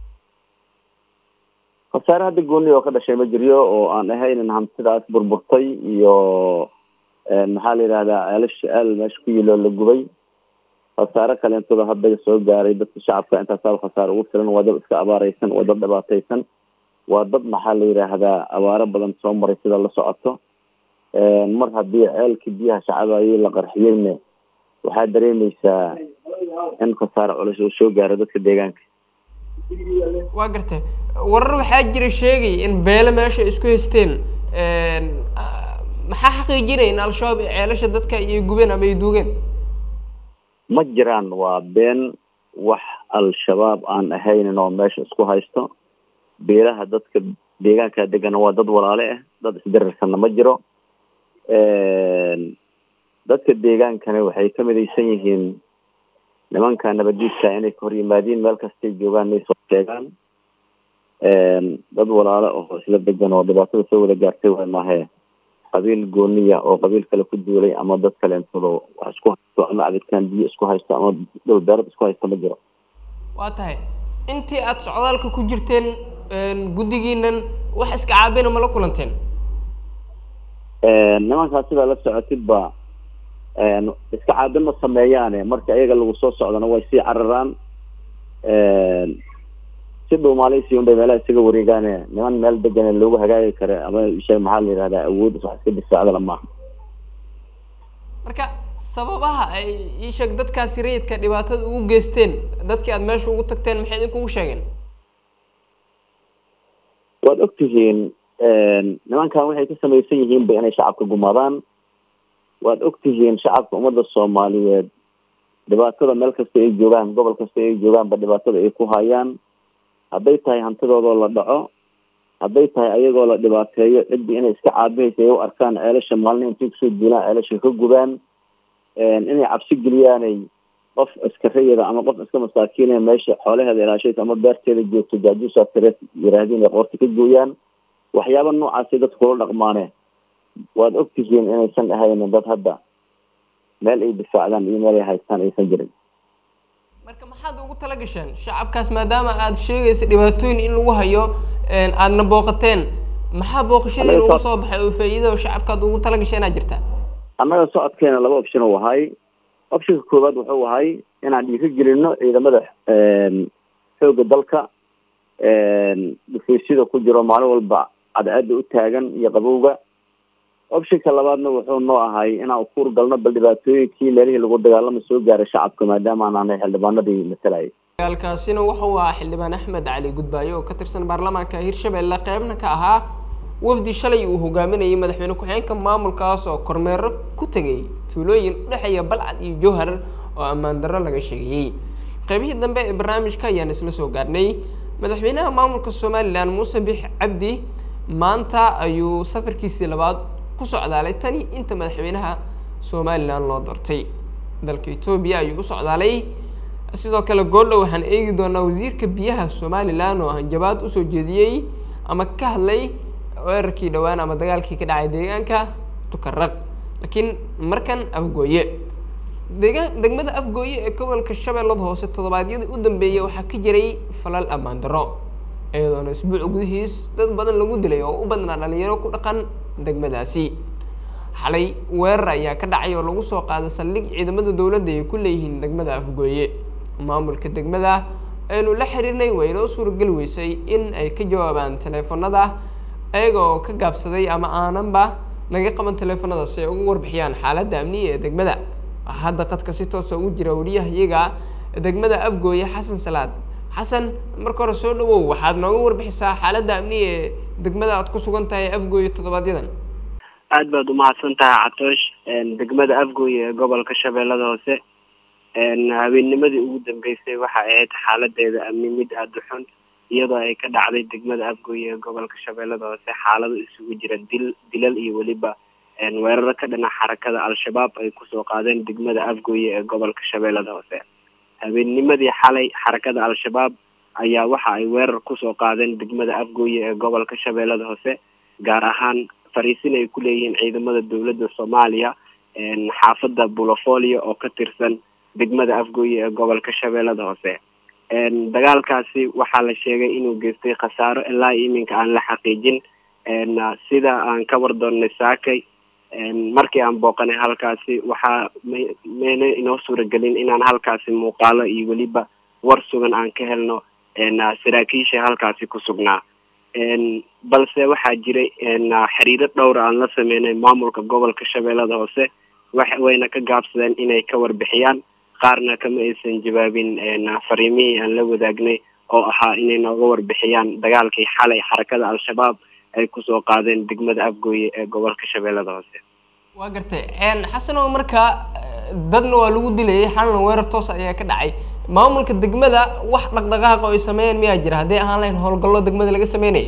khasaare hadda gooni oo ka dhashay ma jiryo oo aan ahaynin hantidaas burburtay iyo maxaa la yidhahdaa ceelash ceel meesha ku yilo la gubay khasaare kaleentoda hadda soo gaaray dadka shacabka intaasaaba khasaare ugu filan waa dad iska abaareysan waa dad dhibaateysan waa dad maxaa la yidhaahdaa abaaro badan soo maray sida la socoto mar haddii ceelkii biyaha shacabayay la qarxiyeyna waxaa dareemeysaa in khasaare culus uu soo gaaro dadka deegaanka waa gartay warar waxaa jira sheegay in beele meesha isku haysteen ah, maxaa xaqiijinaya in al-shabaab ay ceelasha dadka iyo gubeen ama ay duugeen ma jiraan waa been wax al-shabaab aan ahaynin oo meesha isku haysto beelaha dadka deegaanka degana waa dad walaale ah dad isdirirsanna ma jiro dadka deegaankana waxay ka midaysan yihiin nimanka nabadiidka inay ka hor yimaadiin meel kastay joogaan inay soo sheegaan dad walaale oo isla degan oo dhibaatada soo wada gaartay waay maahee qabiil gooniya oo qabiil kale ku duulay ama dad kaleentoodo wax isku haysto ama cabitaan biyo isku haysto ama dhul beerad isku haysto ma jiro waa tahay intii aad socdaalka ku jirteen guddigiinan wax iska caabina ma la kulanteen nimankaas sidaa la socotid ba iska caabin ma sameeyaane marka iyaga lagu soo socdana way sii cararaan si dhow maaleysi unbay meelaha isaga wareegaane niman meel degane loogu hagaagi kare ama shay maxaa la yihahdaa awood wax iska difaacdala maaha marka sababaha ay ii sheeg dadkaasi rayidka dhibaatada ugu geysteen dadkii aad meesha ugu tagteen maxay idinkugu sheegeen waad ogtihiin nimankan waxay ka samaysan yihiin ba inay shacabka gumaadaan waad ogtihiin shacabka ummadda soomaaliyeed dhibaatada meel kasta ay joogaan gobol kasta ay joogaanba dhibaatada ay ku hayaan hadday tahay hantidoodoo la dhaco hadday tahay ayagoo la dhibaateeyo ciddii inay iska caabihaysa ay u arkaan ceelasha maalin intay kusoo duulaan ceelasha ka gubaan inay cabsi geliyaanay qof askarayada ama qof iska masaakiinaya meesha xoolaheeda ilaashaysa ama beerteeda joogto jaajuusaa tire yiraahdeen ay qoorta ka gooyaan waxyaaba noocaasay dadka kula dhaqmaane waad ogtihiin inaysan ahaynin dad hadda meel ay difaacdaan iyo meel ay haystaan aysan jirin marka maxaad ugu tala gasheen shacabkaas maadaama aad sheegaysa dhibaatooyin in lagu hayo aadna booqateen maxaa booqashadii ugu soo baxay oo faa'iidada shacabkaad ugu tala gasheenaa jirta annaga socodkeena laba option uu ahay optionka koowaad wuxuu ahay inaan dhiiri gelino ciidamada xoogga dalka dhufaysyada ku jiro maalin walba cadceeda u taagan iyo qabowga optionka labaadna wuxuu noo ahay inaan ukuur galno bal dhibaatooyinkii meelihii lagu dagaalama soo gaaray shacabka maadaama aan ahnay xildhibaanadii matalayay dagaalkaasina wuxuu ahaa xildhibaan axmed cali gudbaayo oo ka tirsan baarlamaanka hirshabelle qeybna ka ahaa wafdi shalay uu hogaaminayay madaxweyne ku-xigeenka maamulkaas oo kormeero ku tegay tuulooyin udhexeeya balcad iyo jowhar oo ammaan darro laga sheegayey qeybihii dambe ee barnaamijka ayaan isla soo gaarnay madaxweynaha maamulka somalilan muuse bix cabdi maanta ayuu safarkiisii labaad ku socdaalay tani inta madaxweynaha somalilan loo doortay dalka etoobiya ayuu u socdaalay sidoo kale goordhow waxaan eegi doonaa wasiirka biyaha somalilan oo hanjabaad usoo jeediyey ama ka hadlay weerarkii dhowaan ama dagaalkii ka dhacay deegaanka tukaraq laakiin markan afgooye deegaan degmada afgooye ee gobolka shabeellada hoose toddobaadyadii u dambeeyay waxaa ka jiray falal ammaan darro iyadoona isbuuc gudihiis dad badan lagu dilay oo u badnaa dhalinyaro ku dhaqan degmadaasi xalay weerar ayaa ka dhacay oo lagu soo qaaday saldhig ciidamada dowladda ay ku leeyihiin degmada afgooye maamulka degmada aynu la xiriirnay waa inoo suurageli weysay in ay ka jawaabaan teleefanada ayaga oo ka gaabsaday ama aananba naga qaban teleefanada si ay uga warbixiyaan xaaladda amniga ee degmada waxaa hadda qadka si toosa ugu jira wariyaha iyaga degmada afgooye xasan salaad xasan marka hore soo dhawow waxaad nooga warbixisaa xaaladda amniga ee degmada aad ku sugan tahay afgooye toddobaadyada aad baad umahadsan tahay catoosh degmada afgooye ee gobolka shabeellada hoose habeennimadii ugu dambeysay waxa ahayd xaaladeeda amni mid aada u xun iyadoo ay ka dhacday degmada afgooye ee gobolka shabeellada hoose xaalado isugu jira dil dilal iyo weliba weeraro ka dhana xarakada al-shabaab ay kusoo qaadeen degmada afgooye ee gobolka shabeellada hoose habeennimadii xalay xarakada al-shabaab ayaa waxa ay weerar kusoo qaadeen degmada afgooye ee gobolka shabeellada hoose gaar ahaan fariisin ay ku leeyihiin ciidamada dowladda soomaaliya xaafadda bulofolio oo ka tirsan degmada afgooye ee gobolka shabeellada hoose dagaalkaasi waxaa la sheegay inuu geystay khasaaro ilaa iminka aan la xaqiijin sida aan ka war doonnay saakay markii aan booqanay halkaasi waxaa mayna inoo suuragelin inaan halkaasi muuqaalo iyo weliba war sugan aan ka helno saraakiisha halkaasi ku sugnaa balse waxaa jiray xiriiro dhowra aan la sameynay maamulka gobolka shabeellada hoose wax wayna ka gaabsadeen inay ka warbixiyaan qaarna kama aysan jawaabin fariimihii aan la wadaagnay oo ahaa inay nooga warbixiyaan dagaalkii xalay xarakada al-shabaab ay kusoo qaadeen degmada afgooye ee gobolka shabeellada hoose waa gartay xasanow marka dadna waa lagu dilayay xalna weerar toos ayaa ka dhacay maamulka degmada wax dhaqdhaqaaq oo ay sameeyeen miyaa jira hadday ahaan lahayn howlgallo degmada laga sameynayo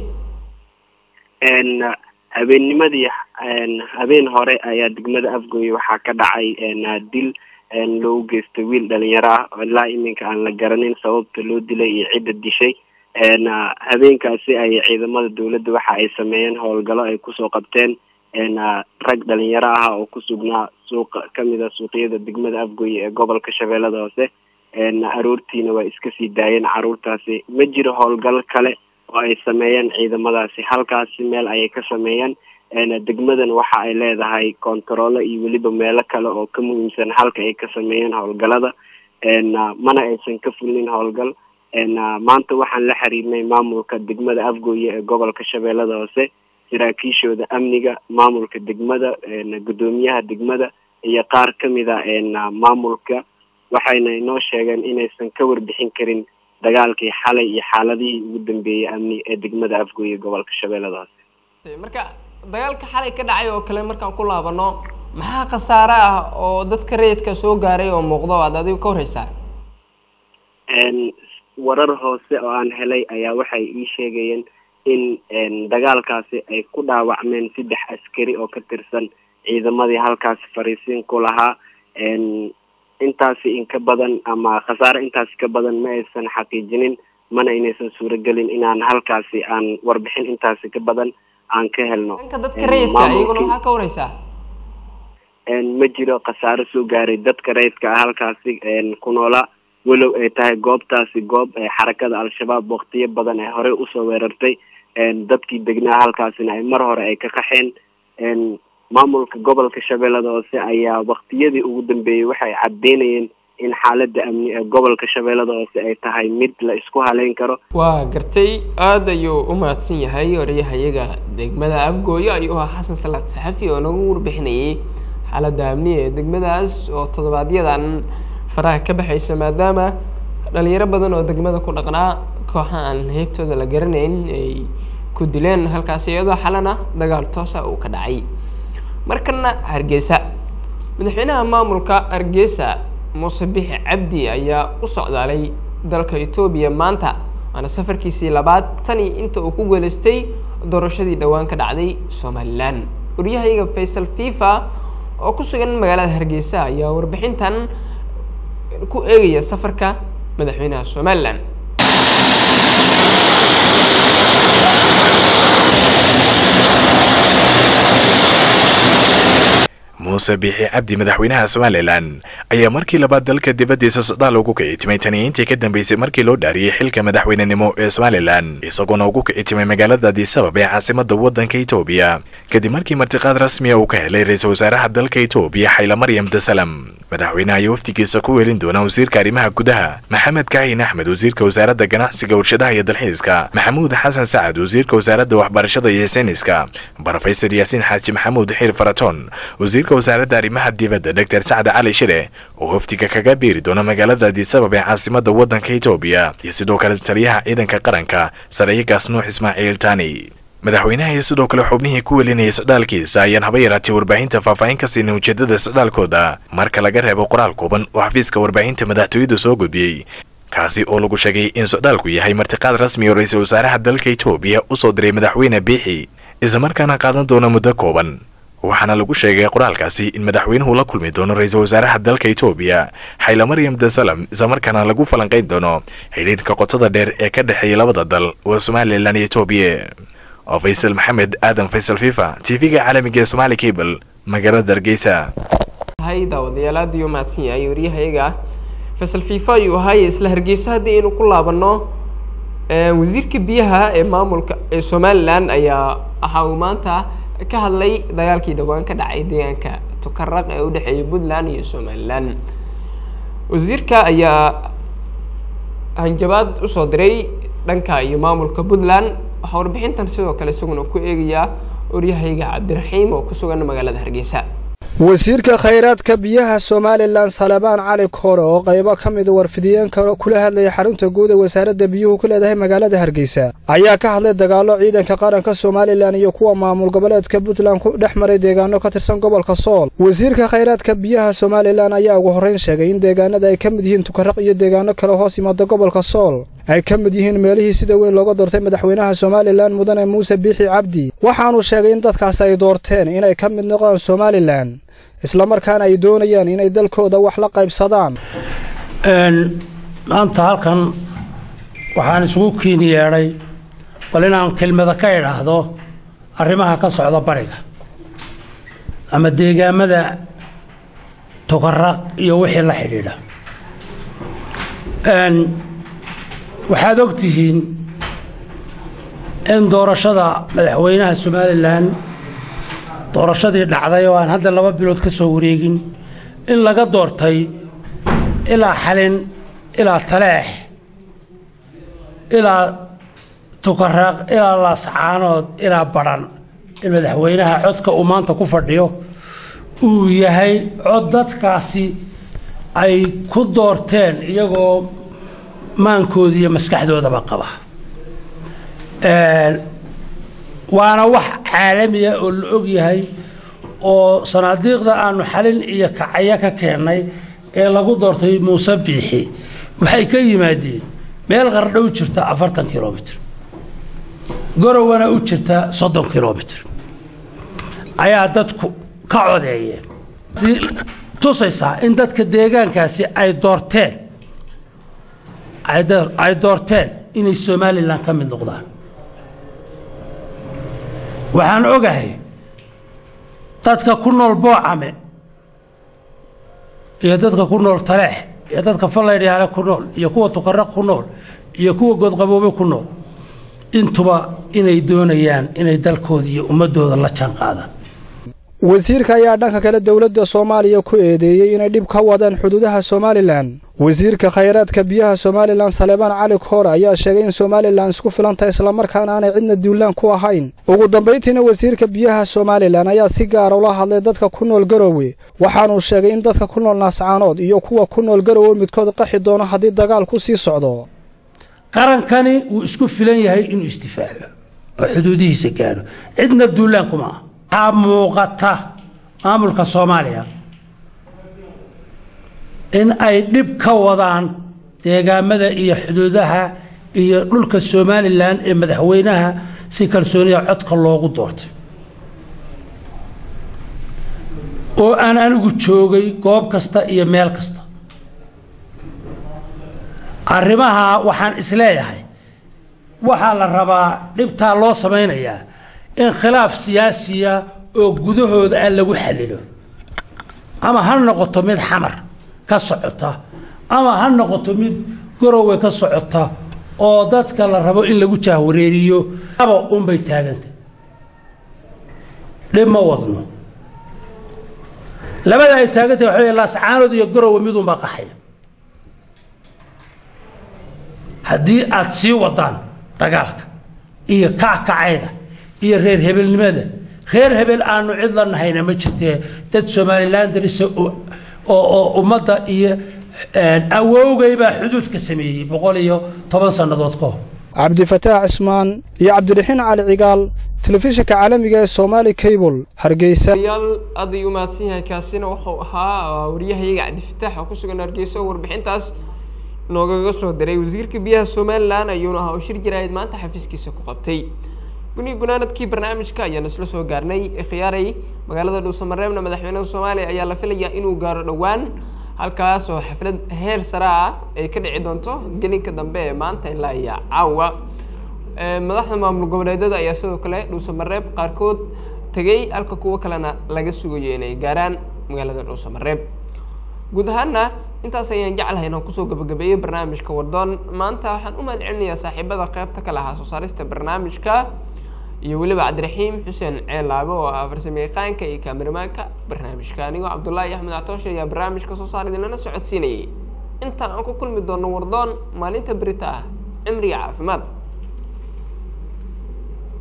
habeennimadii habeen hore ayaa degmada afgooye waxaa ka dhacay dil loogu geystay wiil dhalinyaro ah ilaa iminka aan la garanin sababta loo dilay iyo cidda dishay habeenkaasi ay ciidamada dowladda waxa ay sameeyeen howlgallo ay kusoo qabteen rag dhalinyaro ah oo ku sugnaa suuqa kamid a suuqyada degmada afgooye ee gobolka shabeellada hoose aroortiina waa iska sii daayeen caruurtaasi ma jiro howlgal kale oo ay sameeyeen ciidamadaasi halkaasi meel ayay ka sameeyeen degmadan waxa ay leedahay kontaroolo iyo weliba meelo kale oo ka muhiimsan halka ay ka sameeyeen howlgalada mana aysan ka fulin howlgal maanta waxaan la xiriirnay maamulka degmada afgooye ee gobolka shabeellada hoose saraakiishooda amniga maamulka degmada guddoomiyaha degmada iyo qaar kamid a maamulka waxayna inoo sheegeen inaysan ka warbixin karin dagaalkii xalay iyo xaaladihii ugu dambeeyey amni ee degmada afgooye gobolka shabeellada hoose marka dagaalka xalay ka dhacay oo kale markaan ku laabano maxaa khasaare ah oo dadka rayidka soo gaaray oo muuqdo aad adigu ka horreysaa warar hoose oo aan helay ayaa waxay ii sheegayeen in dagaalkaasi ay ku dhaawacmeen saddex askari oo ka tirsan ciidamadii halkaasi fariisiin ku lahaa intaasi in ka badan ama khasaare intaasi ka badan ma aysan xaqiijinin mana inaysan suuragelin inaan halkaasi aan warbixin intaasi ka badan aan ka helno dhanka dadka rayidka iyaguna maxaa ka wareysaa ma jiro khasaare soo gaaray dadka rayidka ah halkaasi ku noolaa walow ay tahay goobtaasi goob xarakada al-shabaab waktiyo badan ee horey usoo weerartay dadkii degnaa halkaasina ay mar hore ay ka qaxeen maamulka gobolka shabeellada hoose ayaa waktiyadii ugu dambeeyey waxay caddeynayeen in xaaladda amni ee gobolka shabeellada hoose ay tahay mid la isku haleyn karo waa gartay aada ayuu u mahadsan yahay odayahayaga degmada afgooyo ayuu ahaa xasan salaad saxafi oo nagu warbixinayay xaaladda amniga ee degmadaas oo todobaadyadan faraha ka baxaysa maadaama dhalinyaro badan oo degmada ku dhaqnaa kooxa aan heybtooda la garanayn ay ku dileen halkaasi iyadoo xalana dagaal toosa uu ka dhacay markana hargeysa madaxweynaha maamulka hargeysa muuse bixi cabdi ayaa u socdaalay dalka etoobiya maanta waana safarkiisii labaad tani inta uu ku guuleystay doorashadii dhowaan ka dhacday somalilan waryahayaga faysal fifa oo ku sugan magaalada hargeysa ayaa warbixintan ku eegaya safarka madaxweynaha somalilan muuse biixi cabdi madaxweynaha somalilan ayaa markii labaad dalka dibaddiisa socdaal ugu kicitimay tani intii ka dambeysay markii loo dhaariyey xilka madaxweynenimo ee somalilan isagoona ugu kicitimay magaalada adisabab ee caasimada waddanka etoobiya kadib markii martiqaad rasmiya uu ka helay ra-iisul wasaaraha dalka etoobiya xayla maryam dasalam madaxweynaha ayaa wafdigiisa ku weelin doona wasiirka arrimaha gudaha maxamed kaahin axmed wasiirka wasaaradda ganacsiga warshadaha iyo dalxiiska maxamuud xasan sacad wasiirka wasaaradda waxbarashada iyo sayniska brofesor yaasiin xaaji maxamuud xiir faraton wasiirka wasaaradda arrimaha dibadda doctor sacad cali shire oo wafdiga kaga biiri doona magaalada adisabab ee caasimada waddanka etoobiya iyo sidoo kale taliyaha ciidanka qaranka sarayagaas nuux ismaaciil tani madaxweynaha iyo sidoo kale xubnihii ku welinayay socdaalkiisa ayaan haba yaraatay warbaahinta faahfaahin ka siinin ujeedada socdaalkooda marka laga reebo qoraal kooban oo xafiiska warbaahinta madaxtooyadu soo gudbiyey kaasi oo lagu sheegay in socdaalku yahay martiqaad rasmi oo ra-iisul wasaaraha dalka etoobiya usoo diray madaxweyne biixi islamarkaana qaadan doona muddo kooban waxaana lagu sheegay qoraalkaasi in madaxweynuhu la kulmi doono ra-iisul wasaaraha dalka etoobiya xayla maryam dasalam islamarkaana lagu falanqayn doono xidhiirka qotada dheer ee ka dhexeeya labada dal waa somalilan iyo etoobiya oo faysal maxamed aadan faysal fifa t v-ga caalamiga ee somaali cable magaalada hargeysa hay daawadayaal aad ayuu mahadsan yahay waryahayaga faysal fifa ayuu ahaay isla hargeysa haddii aynu ku laabano wasiirka biyaha ee maamulka ee somalilan ayaa waxa uu maanta ka hadlay dagaalkii dhowaan ka dhacay deegaanka tukaraq ee udhexeeya puntland iyo somalilan wasiirka ayaa hanjabaad usoo diray dhanka iyo maamulka puntland waxaa warbixintan sidoo kale isaguna ku eegayaa waryahayga cabdiraxiim oo ku sugan magaalada hargeysa wasiirka khayraadka biyaha somalilan salebaan cali koore oo qaybo ka mida warfidiyeenka kula hadlaya xarunta guud ee wasaaradda biyuhu ku leedahay magaalada hargeysa ayaa ka hadlay dagaallo ciidanka qaranka somalilan iyo kuwa maamul goboleedka puntland ku dhex maray deegaano ka tirsan gobolka sool wasiirka khayraadka biyaha somalilan ayaa ugu horrayn sheegay in deegaanada ay ka mid yihiin tukaraq iyo deegaano kale hoos yimaada gobolka sool ay ka mid yihiin meelihii sida weyn looga doortay madaxweynaha somalilan mudane muuse biixi cabdi waxaanuu sheegay in dadkaas ay doorteen inay ka mid noqdaan somalilan islamarkaana ay doonayaan inay dalkooda wax la qaybsadaan maanta halkan waxaan isugu kiin yeedhay bal inaan kelmada ka idhaahdo arrimaha ka socda bariga ama deegaamada tukaraq iyo wixii la xidhiidha waxaad og tihiin in doorashada madaxweynaha somalilan doorashadii dhacday oo aan hadda laba bilood ka soo wareegin in laga doortay ilaa xalin ilaa taleex ilaa tukaraaq ilaa laascaanood ilaa badhan in madaxweynaha codka uu maanta ku fadhiyo uu yahay cod dadkaasi ay ku doorteen iyagoo maankooda iyo maskaxdoodaba qaba waana wax caalamiya oo la og yahay oo sanaadiiqda aanu xalin iyo kacaya ka keennay ee lagu doortay muuse biixi waxay ka yimaadeen meel qardho u jirta afartan kilomitr gorowana u jirta soddon kilomitr ayaa dadku ka codeeyeen tusaysaa in dadka deegaankaasi ay doorteen ay doorteen inay somalilan ka mid noqdaan waxaan ogahay dadka ku nool boocame iyo dadka ku nool taleex iyo dadka fallaydhyaale ku nool iyo kuwa tukaraq ku nool iyo kuwa godqaboobe ku nool intuba inay doonayaan inay dalkooda iyo ummadooda la jaan qaadaan wasiirka ayaa dhanka kale dowladda soomaaliya ku eedeeyey inay dhib ka wadaan xuduudaha somalilan wasiirka khayraadka biyaha somalilan salebaan cali koore ayaa sheegay in somalilan isku filan tahay islamarkaana aanay cidna duulaan ku ahayn ugu dambayntiina wasiirka biyaha somalilan ayaa si gaara ula hadlay dadka ku nool garowe waxaanuu sheegay in dadka ku nool naascaanood iyo kuwa ku nool garowe midkood qaxi doono haddii dagaal ku sii socdo qarankani wuu isku filan yahay inuu isdifaaco oo xuduudihiisa gaadho cidna duulaan kuma ah waxaa muuqata maamulka soomaaliya in ay dhib ka wadaan deegaamada iyo xuduudaha iyo dhulka somalilan ee madaxweynaha si kalsooniya codka loogu doortay oo aan anigu joogay goob kasta iyo meel kasta arrimaha waxaan isleeyahay waxaa la rabaa dhibtaa loo samaynayaa in khilaaf siyaasiya oo gudahooda ah lagu xallilo ama ha noqoto mid xamar ka socota ama ha noqoto mid garowe ka socota oo dadka la rabo in lagu jaahwareeriyo aba unbay taaganta dhib ma wadno labada ay taagantah waxa wey laascaanood iyo garowe midunbaa qaxaya haddii aad sii wadaan dagaalka iyo kackacayda iyo reer hebelnimada reer hebel aanu cid la nahayna ma jirtee dad somalilan darisa oo ummadda iyo awowgay baa xuduudka sameeyey boqol iyo toban sannadood ka hor cabdifataax cismaan iyo cabdiraxiin cali cigaal telefishinka caalamiga ee somaali cable hargeysa yaal aad ayuu umahadsan yahay kaasina wuxuu ahaa wariyahayaga cabdifataax oo ku sugan hargeysa oo warbixintaas noogaga soo diray wasiirka biyaha somalilan ayuuna ahaa oo shir jaraayid maanta xafiiskiisa ku qabtay guni gunaanadkii barnaamijka ayaan isla soo gaarnay khiyaaray magaalada dhuusamareebna madaxweynaha soomaaliya ayaa la filayaa inuu gaaro dhowaan halkaas oo xaflad heer sare ah ay ka dhici doonto gelinka dambe ee maanta ilaa iyo caawa madaxda maamul goboleedyada ayaa sidoo kale dhuusamareeb qaarkood tegay halka kuwo kalena laga sugayo inay gaaraan magaalada dhuusamareeb guud ahaana intaas ayaan jeclahay inaan kusoo gabagabeeyey barnaamijka wardoon maanta waxaan u mahad celinayaa saaxiibada qeybta ka lahaa soo saarista barnaamijka iyo weliba cabdiraxiim xuseen ceelaabe oo ah farsamo yaqaanka iyo kaamirimaanka barnaamijka anigoo cabdullaahi axmed catooshe ayaa barnaamijka soo saar idinlana socodsiinayay intaan aan ku kulmi doono wardoon maalinta berita ah cimriga caafimaad